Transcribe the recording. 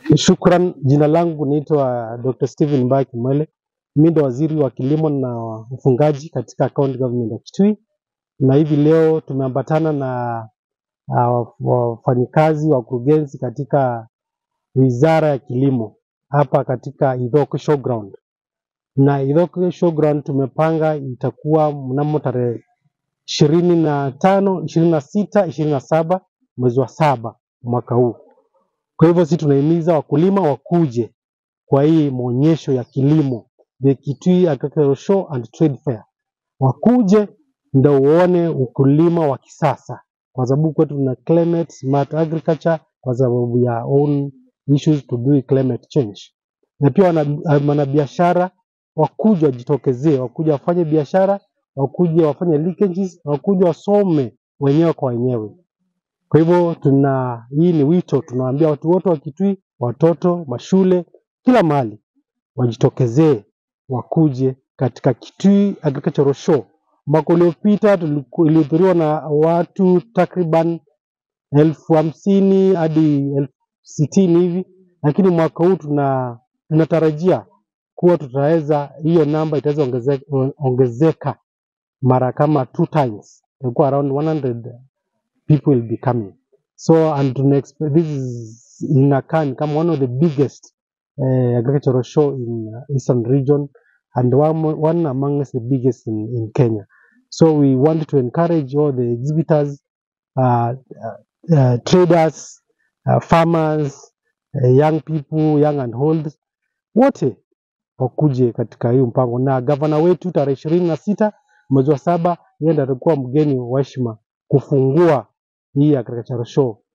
Shukran. Jina langu naitwa Dr. Stephen Mbae Kimwele. Mimi ndo waziri wa kilimo na ufungaji katika county government ya Kitui, na hivi leo tumeambatana na uh, wafanyikazi wakurugenzi katika wizara ya kilimo hapa katika Ithoke Showground. Na Ithoke Showground tumepanga itakuwa mnamo tarehe ishirini na tano, ishirini na sita, ishirini na saba mwezi wa saba mwaka huu. Kwa hivyo sisi tunahimiza wakulima wakuje kwa hii maonyesho ya kilimo the Kitui Agricultural Show and Trade Fair, wakuje ndio uone ukulima wa kisasa, kwa sababu kwetu tuna climate smart agriculture kwa sababu ya own issues to do with climate change, na pia wana- wanabiashara wakuje wajitokezee, wakuje wafanye biashara, wakuje wafanye linkages, wakuje wasome wenyewe kwa wenyewe. Kwa hivyo tuna hii ni wito, tunawaambia watu wote wa Kitui, watoto, mashule, kila mahali wajitokezee, wakuje katika Kitui Agricultural Show. Mwaka uliopita tuliku- ilihudhuriwa na watu takriban elfu hamsini hadi elfu sitini hivi, lakini mwaka huu tuna tunatarajia kuwa tutaweza hiyo namba itaweza ongezeka, ongezeka mara kama two times, itakuwa around 100 people will be coming. So and to next, this is inakaa ni kama one of the biggest uh, agricultural show in uh, eastern region and one, one amongst the biggest in, in Kenya. So we want to encourage all the exhibitors, uh, uh, uh, traders, uh, farmers, uh, young people, young and old, wote wakuje katika hiyo mpango, na gavana wetu tarehe ishirini na sita mwezi wa saba yeye ndiye atakuwa mgeni wa heshima kufungua hii agricultural show